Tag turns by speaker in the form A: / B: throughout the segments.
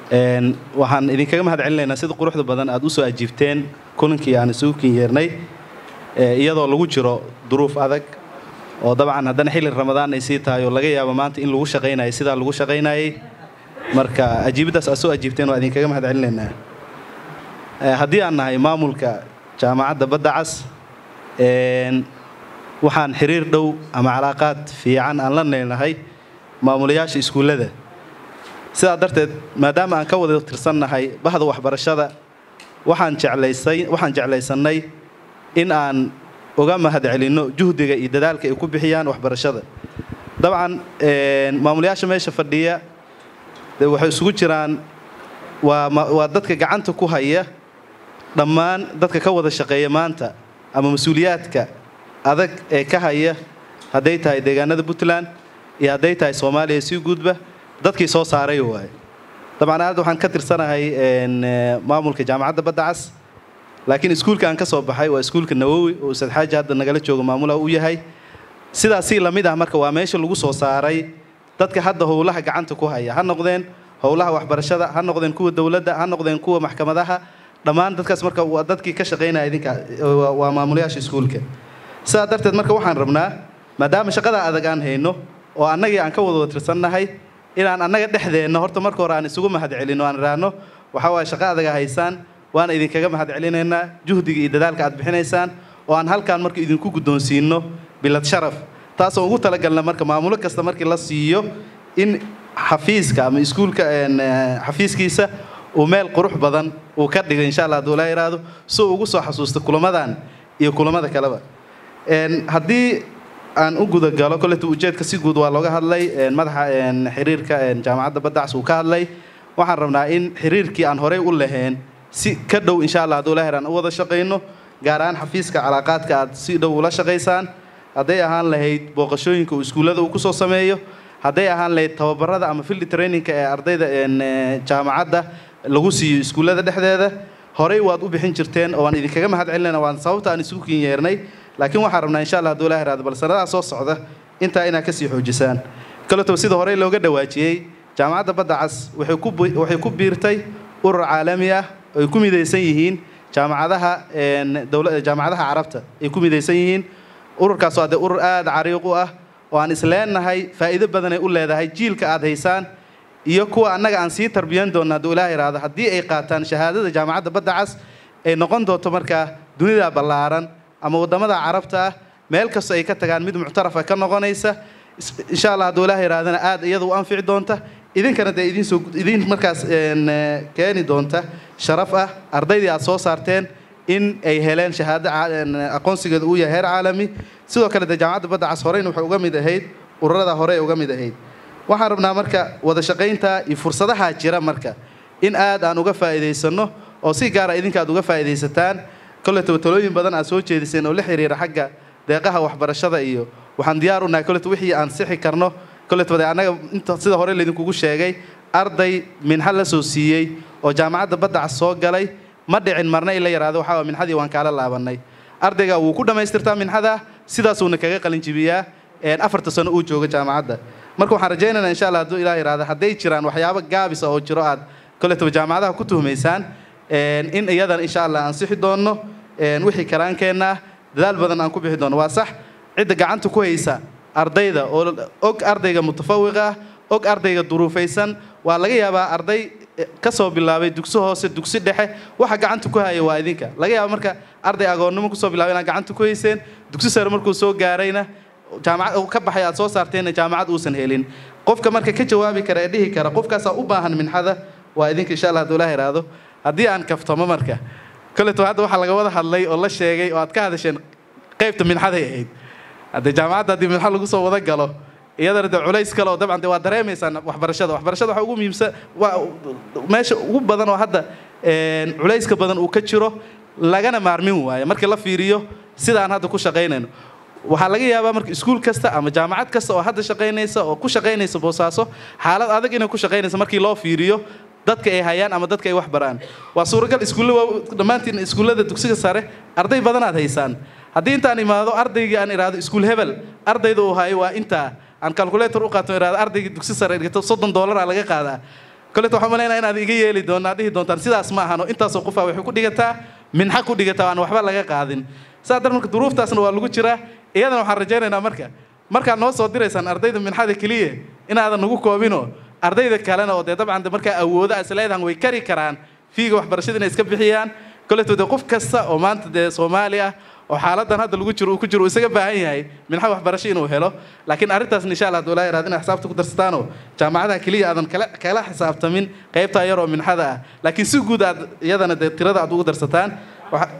A: waxaan idinkaga mahad celinaynaa sida quruxda badan aad usoo ajiibteen kulankii aan isugu kinyeernay iyadoo lagu jiro duruuf adag oo dabcan haddana xilli ramadaan ay sii tahay oo laga yaabo maanta in lagu shaqaynayay sidaa lagu shaqaynayay marka ajiibiddaas aad soo ajiibteen waa idinkaga mahad celinaynaa haddii aan nahay maamulka jaamacadda badda cas waxaan xiriir dhow ama calaaqaad fiican aan la neelnahay maamulayaasha iskuullada sidaa darteed maadaama aan ka wada tirsannahay bahda waxbarashada waxaan jeclaysay waxaan jeclaysannay in aan uga mahad celinno juhdiga iyo dadaalka ay ku bixiyaan waxbarashada dabcan maamulayaasha meesha fadhiya de waxay isugu jiraan waa waa dadka gacanta ku haya dhammaan dadka ka wada shaqeeya maanta ama mas-uuliyaadka adag ee ka haya hadday tahay deegaanada puntland iyo hadday tahay soomaaliya sii guudba dadkii soo saaray waaye dabcan aad waxaan ka tirsanahay maamulka jaamacadda badda cas laakiin iskuulka aan ka soo baxay waa iskuulka nawowi oo ustaad xaaji hadda nagala joogo maamulaha u yahay sidaasii lamid ah marka waa meesha lagu soo saaray dadka hadda howlaha gacanta ku haya ha noqdeen howlaha waxbarashada ha noqdeen kuwa dowladda ha noqdeen kuwa maxkamadaha dhammaan dadkaas marka waa dadkii ka shaqaynaya idinka waa maamulayaasha iskuulka sidaa darteed marka waxaan rabnaa maadaama shaqada adag aan hayno oo annagii aan ka wada tirsannahay inaan annaga dhexdeenna horta marka hore aan isugu mahad celino aan idhaahno waxaa waaye shaqo adaga haysaan waana idinkaga mahad celinaynaa juhdiga iyo dadaalka aad bixinaysaan oo aan halkaan marka idinku guddoonsiino bilad sharaf taasoo ugu talagalna marka maamulo kasta markii la siiyo in xafiiska ama iskuulka xafiiskiisa uu meel qurux badan uu ka dhigo insha allah hadduu laa yidhaahdo si uu ugu soo xasuusto kulamadan iyo kulamada kaleba haddii aan u gudagalo koleta ujeedka si guud waa looga hadlay madaxa xiriirka jaamacadda baddacs uu ka hadlay waxaan rabnaa in xiriirkii aan horey u lahayn si ka dhow insha allah hadduu laher aan u wada shaqayno gaar ahaan xafiiska calaaqaadka aad si dhow ula shaqaysaan hadday ahaan lahayd booqashooyinka uu iskuullada uu kusoo sameeyo hadday ahaan lahayd tababarada ama fildi trainingka ee ardayda jaamacadda lagu siiyo iskuullada dhexdeeda horey waad u bixin jirteen oo waan idinkaga mahad celinayna waan sababta aan isugu kin yeernay laakiin waxaan rabnaa insha allah hadduu la heraado bal sanadaha soo socda intaa inaad kasii xoojisaan kaleto sida horey looga dhawaajiyey jaamacadda badda cas waxay ku waxay ku biirtay urur caalami ah ay ku midaysan yihiin jaamacadaha dowla jaamacadaha carabta ay ku midaysan yihiin ururkaas waa dee urur aada cariiq u ah oo aan isleenahay faa'iido badan ay u leedahay jiilka aad haysaan iyo kuwa annaga aan sii tarbiyan doonna hadduu ilaah yidhaahdo haddii ay qaataan shahaadada jaamacadda badda cas ay noqon doonto markaa dunida ballaaran ama waddamada carabta ah meel kastoo ay ka tagaan mid muctarafa ka noqonaysa insha allah hadduu ilaah yidhahdana aada iyada u anfici doonta idinkana dee idinsoo idin markaas keeni doonta sharaf ah ardaydii aad soo saarteen in ay heleen shahaado aqoonsigeeda uu yahay heer caalami sidoo kale dee jaamacadda badda cas horeyna waxay uga mid ahayd ururada hore uga mid ahayd waxaan rabnaa marka wada shaqaynta iyo fursadaha jira marka in aad aan uga faa'iidaysanno oo si gaara idinka aad uga faa'iidaysataan kolletaba talooyin badan aad soo jeediseen oo la xiriira xagga deeqaha waxbarashada iyo waxaan diyaar u nahay kolletaba wixii aan sixi karno kolletaba dee annaga inta sida hore laydinkugu sheegay arday minxa la soo siiyey oo jaamacadda badda cas soo galay ma dhicin marna in la yaraado waxaa minxadii waan kaala laabannay ardayga wuu ku dhammaystirtaa minxada sidaasuuna kaga qalin jibiyaa afarta sano uu jooga jaamacadda marka waxaan rajaynaynaa insha allah hadduu ilaah yidhahdo hadday jiraan waxyaabo gaabisa oo jiro aad kolletaba jaamacadaha ku tuhmaysaan in iyadan insha allah aan sixi doonno wixii karaankeenna ah dadaal badan aan ku bixi doonno waa sax cidda gacanta ku haysa ardayda oo og ardayga mutafawiqa ah og ardayga duruufaysan waa laga yaabaa arday ka soo bilaabay dugsi hoose dugsi dhexe waxa gacanta ku haya waa idinka laga yaaba marka arday agoonnimo kusoo bilaabay inaad gacanta ku hayseen dugsi sare markuu soo gaarayna jaamacad ka baxay aad soo saarteenna jaamacad uusan helin qofka marka ka jawaabi kara ee dhihi kara qofkaasaa u baahan minxada waa idinka insha allah hadduu ilaah yidhaahdo haddii aan kaftamo marka kolleto hadda waxaa laga wada hadlay oo la sheegay oo aad ka hadasheen qaybta minxaday ahayd haddee jaamacadda haddii minxa lagu soo wada galo iyadana de culays kale oo dabcan de waa dareemaysaan waxbarashada waxbarashada waxa ugu muhiimsan waa meesha ugu badan oo hadda culayska badan uu ka jiro lagana maarmin waayo markii la fiiriyo sida aan hadda ku shaqaynayno waxaa laga yaabaa marka iskuul kasta ama jaamacad kasta oo hadda shaqaynaysa oo ku shaqaynaysa boosaaso xaalad adag inay ku shaqaynaysa markii loo fiiriyo dadka ay hayaan ama dadka ay wax baraan waa suuragal iskuulla dhammaantiin iskuullada dugsiga sare arday badan aad haysaan haddii intaan imaado ardaygii aan idhaahdo iskuul hebel ardayda uu hayo waa intaa aan calculator u qaato idhahdo ardaygii dugsi sare dhigto soddon doolara laga qaadaa koleto waxaan malaynaa inaad iga yeeli doonaa dhihi doontaan sidaas ma ahano intaasoo qofaa waxay ku dhigataa minxa ku dhigataa aan waxba laga qaadin saa dar marka duruuftaasna waa lagu jiraa iyadana waxaan rajaynaynaa marka markaad noo soo diraysaan ardayda minxada keliya inaadan nagu koobino ardayda kalena oo dee dabcan de markaa awoodo as leedahan way kari karaan fiiga waxbarashada inay iska bixiyaan koleto dee qof kasta oo maanta dee soomaali ah oo xaaladan hadda lagu jiro uu ku jiro uu isaga baahan yahay minxa waxbarasho inuu helo laakiin arrintaasna insha allah dowlaa yaraad inay xisaabta ku darsataanoo jaamacadaha keliya aadan kala kala xisaabtamin qaybtaa yaroo minxada ah laakiin si guud aad iyadana dee tirada aad ugu darsataan waxa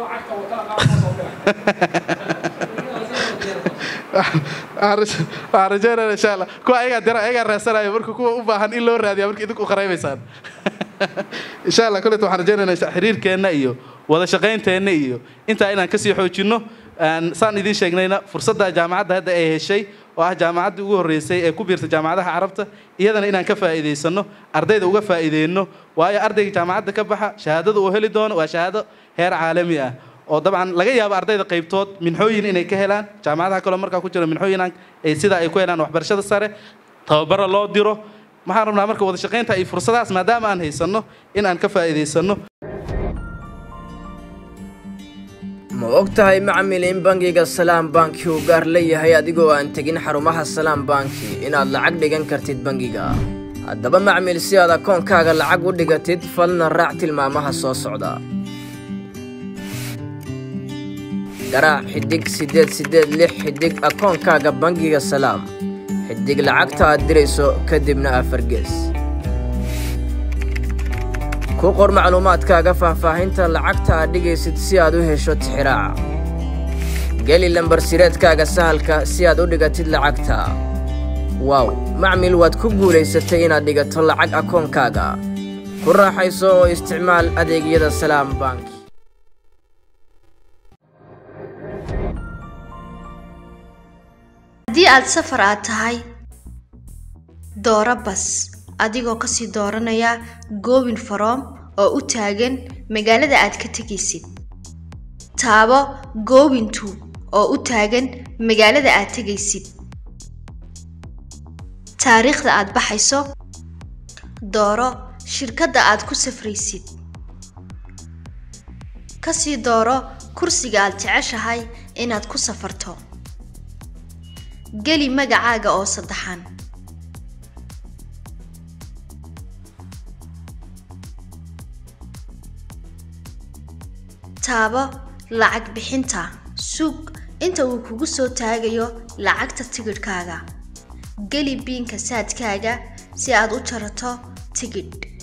A: waxaan rajeynaya insha allah kuwa ayagaa dira ayagaa raasanayo marka kuwa u baahan in loo raadiya marka idinku qaraybaysaan insha allah koleto waxaan rajeynayna xiriirkeenna iyo wada shaqaynteenna iyo intaa inaan kasii xoojinno saan idiin sheegnayna fursadda jaamacadda hadda ay heshay oo ah jaamacaddii ugu horreysay ee ku biirta jaamacadaha carabta iyadana inaan ka faa'iidaysanno ardayda uga faa'iideyno waayo ardayga jaamacadda ka baxa shahaadada uu heli doono waa shahaado heer caalami ah oo dabcan laga yaabo ardayda qaybtood minxooyin inay ka helaan jaamacadaha kaloo markaa ku jira minxooyin ay sidaa ay ku helaan waxbarashada sare tababara loo diro maxaan rabnaa marka wada shaqaynta iyo fursadahaas maadaama aan haysanno in aan ka faa'iidaysanno
B: ma og tahay macmil in bangiga salaam banki uu gaar leeyahay adigoo aan tegin xarumaha salaam banki inaad lacag dhigan kartid bangiga haddaba macmil si aad akoonkaaga lacag u dhigatid falna raac tilmaamaha soo socda garaac xidig siddeed siddeed lix xidig akoonkaaga bangiga salaam xidig lacagta aad dirayso kadibna afar gees ku qor macluumaadkaaga faahfaahinta lacagta aad dhigaysid si aad u hesho tixiraaca geli lambar sireedkaaga sahalka si aad u dhigatid lacagta waaw macmil waad ku guulaysatay inaad dhigato lacag akoonkaaga ku raaxayso oo isticmaal adeegyada salaam bank
C: haddii aad safar aad tahay dooro bas adigoo kasii dooranaya goobin faroom oo u taagan magaalada aad ka tegaysid taabo goobintu oo u taagan magaalada aad tegaysid taariikhda aad baxayso dooro shirkadda aad ku safraysid kasii dooro kursiga aad jeceshahay inaad ku safarto geli magacaaga oo saddexan taabo lacag bixinta sug inta uu kugu soo taagayo lacagta tigidhkaaga geli biinka saadkaaga si aad u jarato tigidh